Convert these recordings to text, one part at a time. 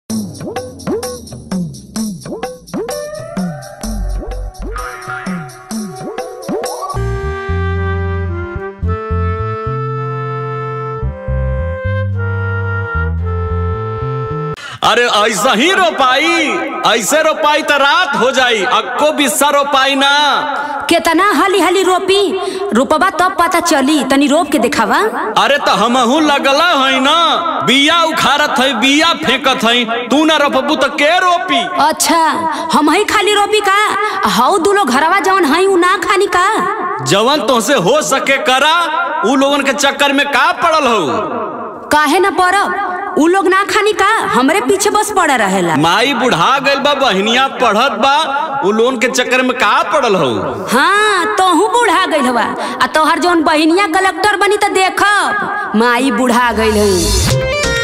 अरे ऐसा ही रोपाई ऐसे रोपाई तो रात हो जाई अक्को बिस्सा रोपाई ना केतना हाली हाली रोपी रोपबा तब पता चली तनी रोप के देखावा अरे तो हमहू लगला है ना बिया उखाड़त है बिया फेंकत है तू ना रोपबू तो के रोपी अच्छा हम ही खाली रोपी का हाउ दूलो घरवा जवन हई उ ना खानी का जवन तुमसे हो सके करा उ लोगन के चक्कर में का पड़ल हो काहे ना पड़ब उ लोग ना खानी का हमरे पीछे बस पड़ा रहेला माई बुढ़ा गइल बा बहनिया पढ़त बा उ लोन के चक्कर में का पड़ल हो हाँ तोहू बूढ़ा गइल हवा आ तोहर जौन बहिनिया कलेक्टर बनी त देखब माई बूढ़ा गइल हई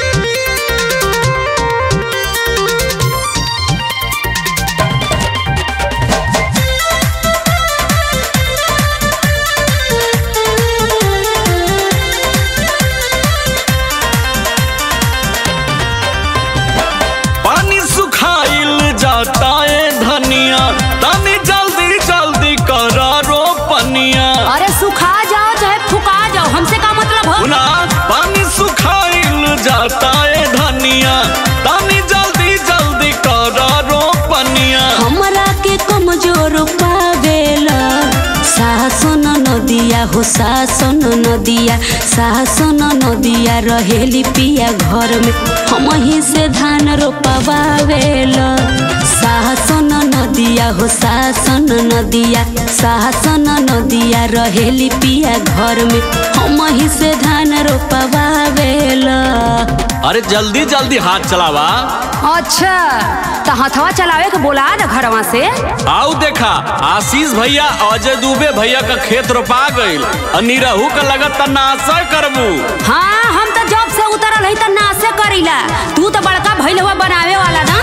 पानी सुखाइल जाता है धनिया तनी जल्दी जल्दी करा रोपनिया अरे सुखा जाओ चाहे फुका जाओ हमसे का मतलब हो सुना पानी सुखाइल जाता है धनिया तनी जल्दी जल्दी करा रोपनिया हमरा के कमजोर पावेला सासन नदिया हो सासन नदिया सासन नदिया रहेली पिया घर में हम ही से धान रोपवावेला सासन नदिया हो सासन नदिया सासन नदिया रहेली पिया घर में हम ही से धान रोपवावेला अरे जल्दी जल्दी हाथ चलावा अच्छा तो हथवा चलावे के बोला ना घरवा से आओ देखा आशीष भैया अजय दुबे भैया का खेत रोपा गइल और निरहू का लगत त नासा करबू हाँ हम तो जॉब से उतरल हई त नासे करीला तू तो बड़का भइल हुआ बनावे वाला ना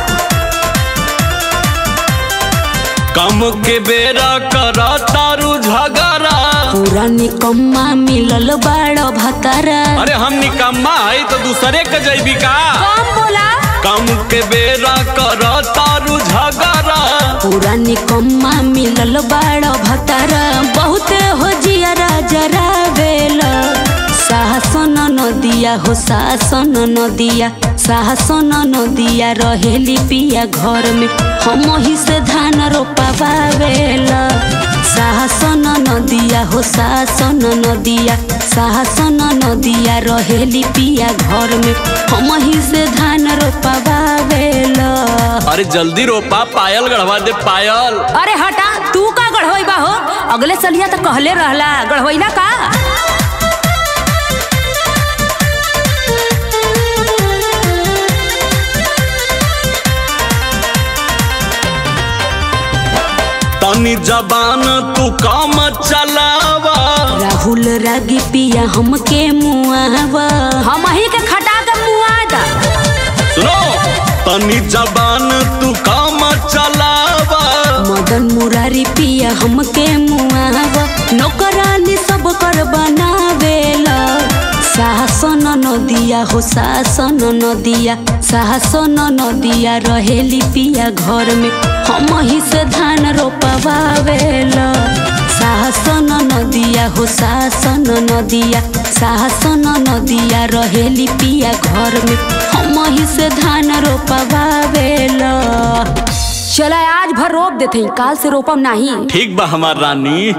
कम के बेरा कर तारू झगड़ा पूरा निकम्मा मिलल बाड़ भतारा अरे हम निकम्मा है तो दूसरे के जैबी का कम बोला कम के बेरा कर तारू झगड़ा पूरा निकम्मा मिलल बाड़ भतारा बहुत हो जियरा जरावेला साहसन नदिया हो साहसन नदिया साहसन नदिया रहेली पिया घर में हम ही से धान रोपावेला साहसन नदिया हो साहसन नदिया साहसन नदिया रहेली पिया घर में हम ही से धान रोपावेला अरे जल्दी रोपा पायल गढ़वा दे पायल अरे हटा तू का गढ़वैबा हो अगले सलिया तो कहले रहला गढ़वैला का तनी जबान तू काम चलावा राहुल रागी पिया हमके मुआवा हम ही के खटा के मुआदा सुनो तनी जबान तू काम चलावा मदन मुरारी पिया हमके मुआवा नौकरानी सब कर बनावेला साहसन नदिया हो साहसन नदिया साहसन नदिया रहेली पिया घर में हम ही से धान रोपवावेला साहसन नदिया हो साहसन नदिया साहसन नदिया रहेली पिया घर में हम ही से धान रोपवावेला चला आज भर रोप देते काल से रोपम नहीं ठीक बा हमार रानी